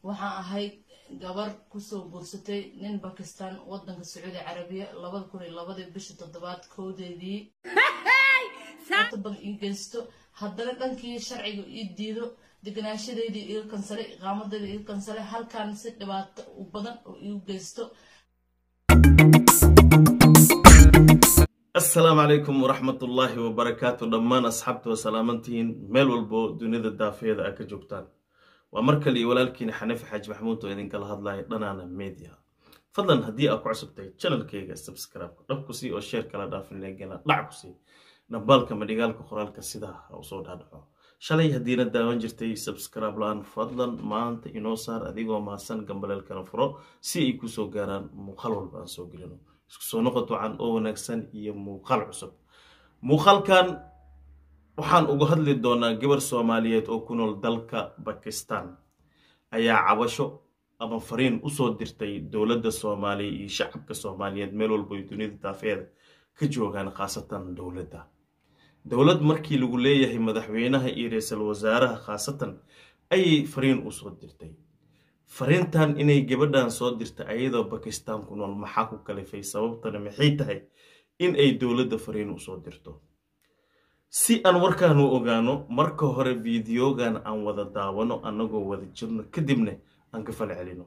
waxaan ahayd gabar kusoo guursatay nin bakistan wadanka sacuudi carabiya labada kun iyo labadii bishii toddobaad kowdeedii inta badan ii geysto haddana dhankii sharciga ii diido deganaashadeydii iga kansalay iqaamadeyda iga kansalay halkan si dhibaato u badan oo iigu geysto asalaamu calaykum waraxmatullaahi wabarakaatu dhammaan asxaabta waa salaamantihiin meel walbo dunida daafeeda a ka joogtaan waa mar kale iyo walaalkiina xaniif xaaji maxamuud oo idinkala hadlaya dhanaana media fadlan haddii aad ku cusubtahay janalkayga subscribe dhab ku sii oo sheer kala dhaafinegana dhac ku sii dhambaalka madhigaalka qoraalka sidaa ha usoo dhaadhaco shalay haddiina daawan jirtay subscribe la-aan fadlan maanta inoo saar adigoo mahadsan gambaleelkana furo si ay kusoo gaaraan muuqaal walba aan soo gelino isku soo noqod wacan oo wanaagsan iyo muuqaal cusub muuqaalkan waxaan uga hadli doonaa gabar soomaaliyeed oo ku nool dalka bakistan ayaa cabasho ama fariin usoo dirtay dowladda soomaaliya iyo shacabka soomaaliyeed meel walba ay dunida daafeeda ka joogaan khaasatan dowladda dowlad markii lagu leeyahay madaxweynaha iyo ra-iisul wasaaraha khaasatan ayay fariin usoo dirtay fariintan inay gabadhan soo dirta ayadoo bakistan ku nool maxaa ku kalifay sababtana maxay tahay in ay dowladda fariin usoo dirto si aan warkaan u ogaano marka hore fideogan aan wada daawano annagoo wada jirno kadibna aan ka fala celino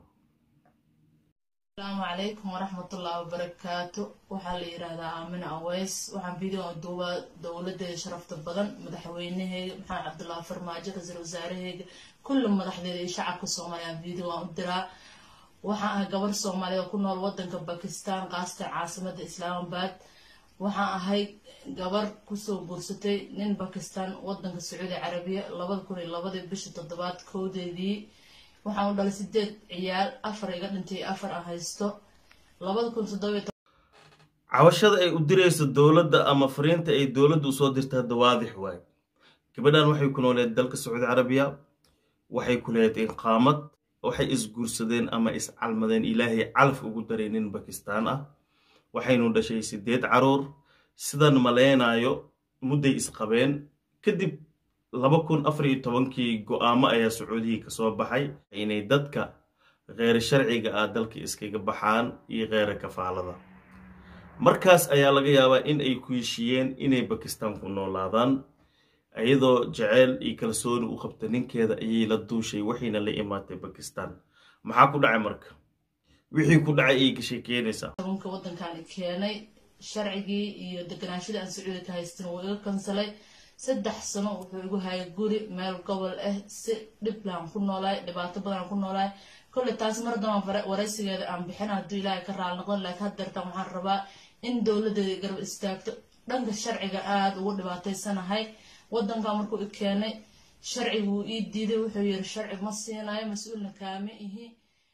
asalaamu calaykum waraxmatullahi wabarakaatu waxaa la yiraahdaa aamina aweys waxaan videoga duubaa dowladeeda sharafta badan madaxweynaheyga maxamed cabdullaahi farmaajo ra-iisul wasaaraheyga kulli madaxdeeda iyo shacabka soomaaliya videogan u diraa waxaan ahay gabar soomaaliya oo ku nool wadanka bakistan kaasatan caasimada islaamabad waxaan ahayd gabar kusoo guursatay nin bakistan wadanka sacuudi carabiya labada kun iyo labadii bishii toddobaad kowdeedii waxaan u dhalay sideed ciyaal afar iga dhintay afar aan haysto labada kun toddobiyo cabashada ay u dirayso dowladda ama fariinta ay dowladda usoo dirta hadda waadix waay gabadhan waxay ku nooleed dalka sacuudi carabiya waxay ku lehed inqaamad waxay isguursadeen ama iscalmadeen ilaahay calaf ugu daray nin bakistaan ah waxaynu dhashay sideed caruur sidan maleynayo mudday isqabeen kadib laba kun afar iyo tobankii go-aamo ayaa sacuudihii kasoo baxay inay dadka kheer sharciga ah dalka iskaga baxaan iyo kheera kafaalada markaas ayaa laga yaabaa in ay ku heshiiyeen inay bakistan ku noolaadaan iyadoo jaceyl iyo kalsooni u qabta ninkeeda ayay la duushay waxayna la imaatay bakistan maxaa ku dhacay marka wixii ku dhacay ayay ka sheekeynaysaa tobanka wadankan keenay sharcigii iyo deganaashadii aan sacuudi ka haystin wuu iga kansalay saddex sano wuxuu igu hayay guri meel gobol ah si dhiblaan ku noolaay dhibaato badan ku noolaay kolley taas mar dambaan waraysigeeda aan bixin hadduu ilaahay ka raali noqon laakiin haddeertan waxaan rabaa in dowladeeda garab istaagto dhanka sharciga aada ugu dhibaataysanahay wadankan markuu i keenay sharciga wuu ii diiday wuxuu yiri sharci ma siinayo mas-uulna kaama ihi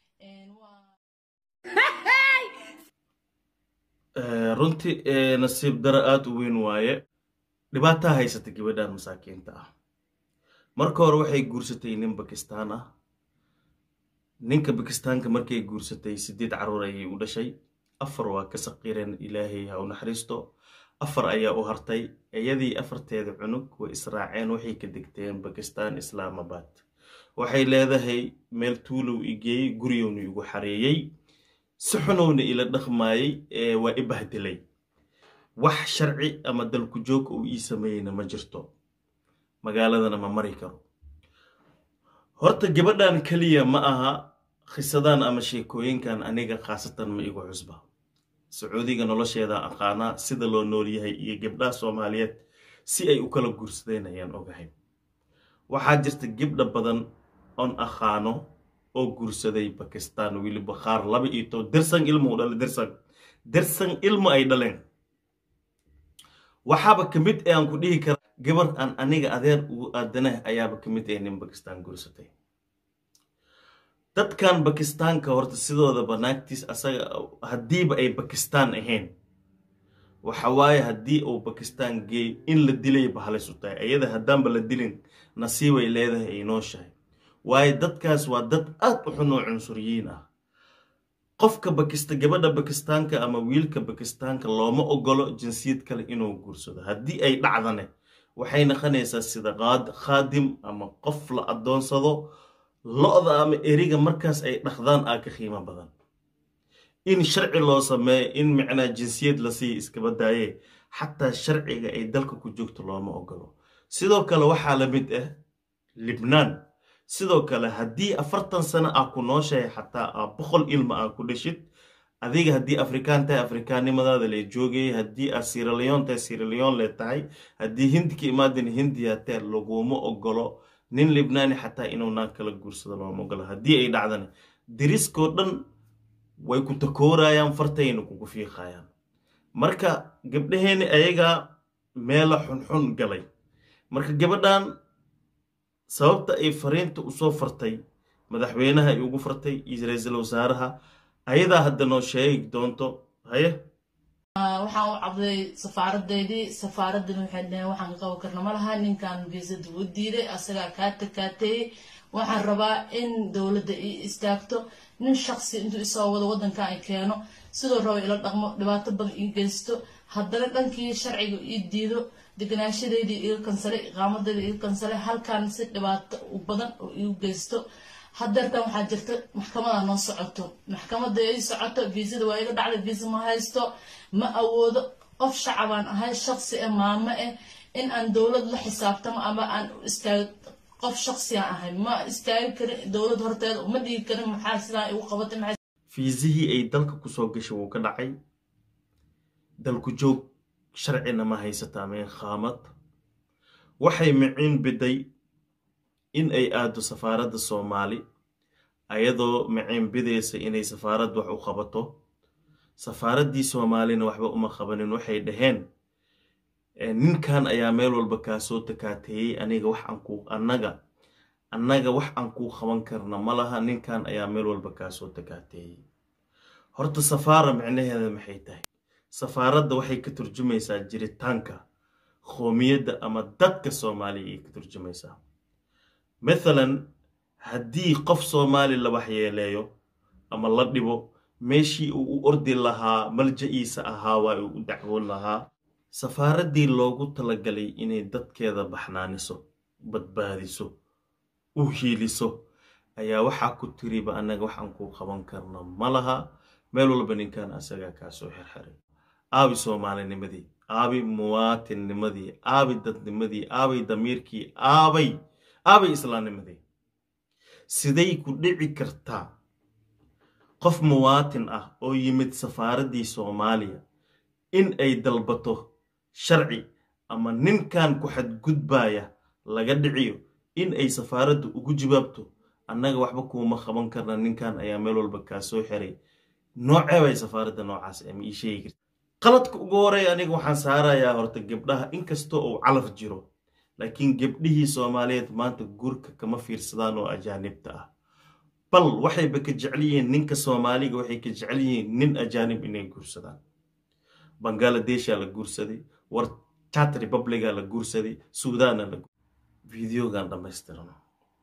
runtii nasiib daro aada u weyn waaye dhibaataa haysata gabadhan masaakiinta ah marka hore waxay guursatay nin bakistaan ah ninka bakistaanka markay guursatay sideed caruur ayay u dhashay afar waa ka saqiireen ilaahay ha u naxariisto afar ayaa u hartay iyadii afarteeda cunug way israaceen waxay ka degteen bakistan islaamabad waxay leedahay meel tuulow igeeyey guriyowna igu xareeyey si xunowna ila dhaqmaayey ee waa i bahdilay wax sharci ama dalku joog uu ii sameeyeyna ma jirto magaaladana ma mari karo horta gabadhan keliya ma aha khisadan ama sheekooyinkan aniga khaasatan ma igu cusba sacuudiga nolosheeda aqaanaa sida loo noolyahay iyo gabdhaha soomaaliyeed si ay u kala guursadeen ayaan ogahay waxaa jirta gabdha badan oon aqaano oo guursaday bakistan weliba qaar laba iyo toban dersan ilmo u dhalay dersan dersan ilmo ay dhaleen waxaaba ka mid ee aan ku dhihi kara gabar aan aniga adeer ugu aadanah ayaaba ka mid ee nin bakistan guursatay dadkan bakistaanka horta sidoodaba naagtiis asaga haddiiba ay bakistaan ahayn waxa waaye haddii uu bakistaan geey in la dilayba halis u tahay iyada haddaanba la dilin nasiibay leedahay ay nooshahay waayo dadkaas waa dad aad u xun oo cunsuriyiin ah qofka bakista gabadha bakistaanka ama wiilka bakistaanka looma ogolo jinsiyad kale inuu guursado haddii ay dhacdane waxay naqanaysaa sida khaadim ama qof la adoonsado lo-da ama eriga markaas ay dhaqdaan aa ka qiimo badan in sharci loo sameeyo in micnaa jinsiyad la siiya iskaba daaye xataa sharciga ay dalka ku joogto looma ogolo sidoo kale waxaa la mid ah libnaan sidoo kale haddii afartan sano ah ku nooshahay xataa aa boqol ilma ah ku dhashid adiga haddii afrikaan tahay afrikaannimadaada lee joogayay haddii aad siraleon tahay siraleon lee tahay haddii hindi ka imaadin hindiya tae laguma ogolo nin libnaani xataa inuu naag kala guursado looma ogolo haddii ay dhacdana diriskoo dhan way ku takoorayaan fartayna kugu fiiqayaan marka gabdhaheeni ayagaa meela xunxun galay marka gabadhan sababta ay fariinta usoo fartay madaxweynaha ay ugu fartay iyo ra-iisul wasaaraha ayadaa hadda noo sheegi doonto haye waxaan u cabday safaaradeydii safaaraddina waxay dhaheen waxaan ka qaban karna ma laha ninkan viisada u diiday asagaa kaa takaateeyey waxaan rabaa in dowladda ii istaagto nin shaqsi intuu isoo wado waddankan ay keeno sidoo raba ila dhaqmo dhibaato badan ii geysto haddana dhankii sharciga ii diido deganaashadeydii iga kansalay iqaamadeydii iga kansalay halkan si dhibaato badan oo igu geysto hadeertan waxaa jirta maxkamada noo socoto maxkamada ii socoto viisada waa iga dhacday viisa ma haysto ma awoodo qof shacabaan ahay shaqsi ah maamo ah in aan dowlad la xisaabtamo ama aan istaag qof shaqsiyan ahay ma istaagi karin dowlad horteeda ma dhigi karin maxaa sidaan igu qabatay maxay fiisihii ay dalka kusoo gashay wuu ka dhacay dalku joog sharcina ma haysataa meen khaamad waxay miciin biday in ay aado safaaradda soomaali ayadoo miciin bidaysa inay safaarad wax u qabato safaaraddii soomaalina waxba uma qabanin waxay dhaheen ninkan ayaa meel walba kaa soo takaateeyey aniga wax aan kuu annaga annaga wax aan kuu qaban karna ma laha ninkan ayaa meel walba kaa soo takaateeyey horta safaara micnaheeda maxay tahay safaaradda waxay ka turjumaysaa jiritaanka qoomiyadda ama dadka soomaaliya ayay ka turjumaysaa mathalan haddii qof soomaali la waxyeeleeyo ama la dhibo meeshii uu u ordi lahaa malja-iisa ahaa waa uu u dacwoon lahaa safaaraddii loogu talagalay inay dadkeeda baxnaaniso badbaadiso u hiiliso ayaa waxaa ku tiriba annaga waxaan kuu qaban karna ma laha meel walba ninkan asagaa kaa soo xirxiray aabi soomaalinimadii aabi muwaatinnimadii aabi dadnimadii aabay damiirkii aabay aabay islaamnimadii siday ku dhici kartaa qof muwaatin ah oo yimid safaaraddii soomaaliya in ay dalbato sharci ama ninkan ku xadgudbaaya laga dhiciyo in ay safaaradda ugu jawaabto annaga waxba kuuma qaban karna ninkan ayaa meel walba kaa soo xiray noocee bay safaaradda noocaas ama ii sheegi karta qaladka ugu horeeya aniga waxaan saarayaa horta gabdhaha inkastoo uu calaf jiro laakiin gabdhihii soomaaliyeed maanta guurka kama fiirsadaan oo ajaanibta ah bal waxayba ka jecel yihiin ninka soomaaliga waxay ka jecel yihiin nin ajaanib inay guursadaan bangaaladesha la guursaday war chat republica la guursaday suudaana la videogan dhammaystirano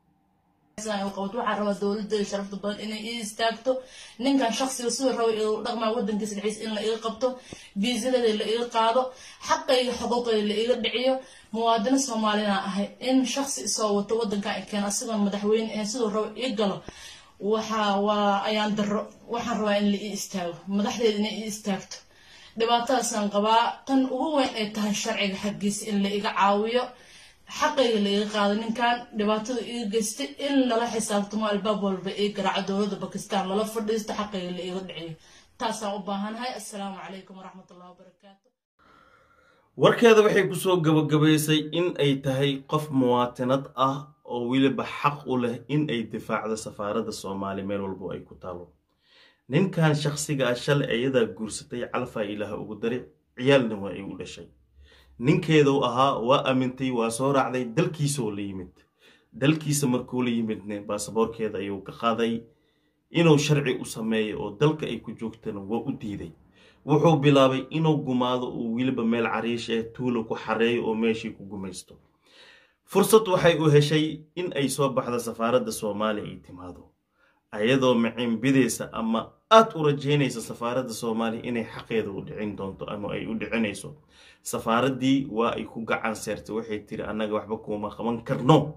waxaa rabaa dowladda sharafta badan inay ii istaagto ninkan shaqsiga sidoo raba igu dhaqmaa wadankiisa dhexdiisa in la iga qabto viisadeeda la iga qaado xaqayga xuquuqayda la iga dhiciyo muwaadino soomaalina ahay in shaqsi isoo wato wadankan ay keeno asigoon madaxweyne ahayn sidoo raba ii galo waxa waa ayaan daro waxaan rabaa in la ii istaago madaxdeeda inay ii istaagto dhibaatadaasaan qabaa tan ugu weyn ay tahay sharciga xaggiisa in la iga caawiyo xaqayga la iga qaado ninkan dhibaatada iga geystay in lala xisaabtamo albaab walba ii garaaco dowladda bakistan lala fadhiisto xaqayga la iga dhiciyo taasaan u baahanahay assalaamu calaykum waraxmatullahi wabarakaatu warkeeda waxay kusoo gabagabaysay in ay tahay qof muwaatinad ah oo weliba xaq u leh in ay difaacdo safaaradda soomaaliya meel walbo ay ku taalo ninkan shakhsiga ah shalay ayadaa guursatay calfaa ilaah ugu dari ciyaalna waa ay u dhashay ninkeeduu ahaa waa amintay waa soo raacday dalkiisaoo la yimid dalkiisa markuu la yimidne baasaboorkeeda ayuu ka qaaday inuu sharci u sameeyo oo dalka ay ku joogtana waa u diiday wuxuu bilaabay inuu gumaado uu weliba meel cariish ee tuula ku xareeyo oo meeshii ku gumaysto fursad waxay u heshay in ay soo baxdo safaaradda soomaaliya ay timaado ayadoo maciin bidaysa ama aad u rajaynaysa safaaradda soomaaliya inay xaqeeda u dhicin doonto ama ay u dhicinayso safaaraddii waa ay ku gacan seertay waxay tiri annaga waxba kuuma qaban karno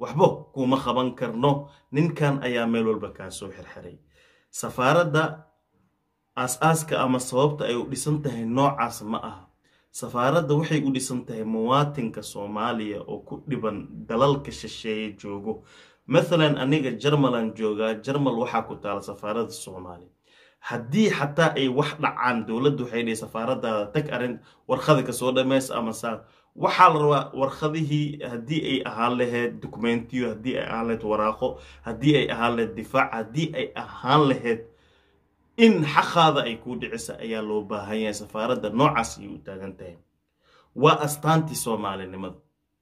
waxbo kuma qaban karno ninkan ayaa meel walba kaa soo xirxiray safaaradda aas-aaska ama sababta ay u dhisan tahay noocaas ma aha safaaradda waxay u dhisan tahay muwaatinka soomaaliya oo ku dhiban dalalka shisheeye joogo mathalan aniga jarmalan joogaa jarmal waxaa ku taala safaaradda soomaaliya haddii xataa ay wax dhacaan dowladdu waxay dhihi safaaradaada tag arrin warqada kasoo dhammays ama saa waxaa la rabaa warqadihii haddii ay ahaan lahayd dokumentiyo haddii ay ahaan lahayd waraaqo haddii ay ahaan lahayd difaac haddii ay ahaan lahayd in xaqaada ay kuu dhicisa ayaa loo baahan yahay safaaradda noocaas ayay u taagan tahay waa astaantii soomaalinimada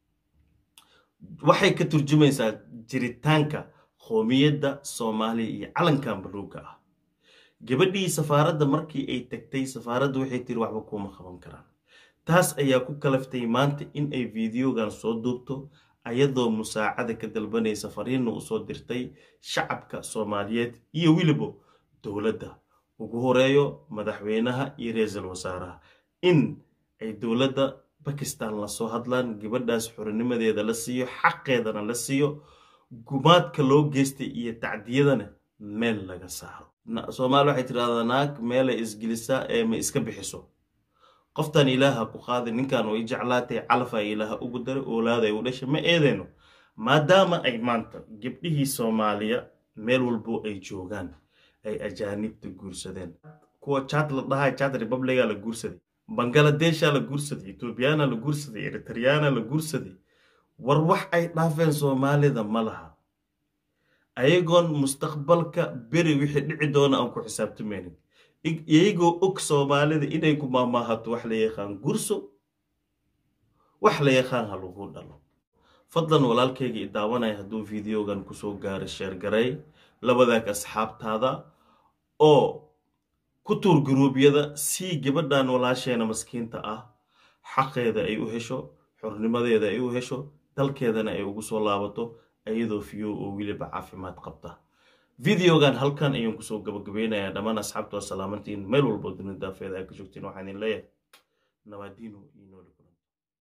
waxay ka turjumaysaa jiritaanka qoomiyadda soomaaliya iyo calankan baluuga ah gabadhii safaaradda markii ay tagtay safaaradda waxay tiri waxba kuuma qaban karaan taas ayaa ku kalaftay maanta in ay fideogan soo duubto ayadoo musaacada ka dalbanaysa fariinna usoo dirtay shacabka soomaaliyeed iyo weliba dowladda ugu horeeyo madaxweynaha iyo ra-iisul wasaaraha in ay dowladda bakistan lasoo hadlaan gabadhaas xorinimadeeda la siiyo xaqeedana la siiyo gumaadka loo geystay iyo tacdiyadana meel laga saaro soomaali waxay tidhahdaa naag meelay isgelisaa ee ma iska bixiso qoftan ilaaha ku qaaday ninkan way jeclaatay calafaa ilaaha ugu daray oolaaday u dhashay ma eedeyno maadaama ay maanta gabdhihii soomaaliya meel walbo ay joogaan ay ajaanibta guursadeen kuwa jad la dhahay jad republiga la guursaday bangaladeesha la guursaday etoobiyana la guursaday eritreyana la guursaday war wax ay dhaafeen soomaalida ma laha ayagoon mustaqbalka beri wixii dhici doona aan ku xisaabtamaynin iyagoo og soomaalida inay ku maamaahato wax la yaqaan gurso wax la yaqaan ha lagu dhalo fadlan walaalkayga i daawanaya hadduu fideogan kusoo gaaro sheergaray labadaag asxaabtaada oo ku tuur guruubyada si gabadhan walaasheena maskiinta ah xaqeeda ay u hesho xornimadeeda ay u hesho dalkeedana ay ugu soo laabato iyadoo fiyo oo weliba caafimaad qabta videogan halkan ayaan kusoo gabagabeynayaa dhammaan asxaabta oo salaamantiin meel walbo dunida daafeeda aa ka joogtiin waxaan idin leeyahay nabaadiino iyo noolib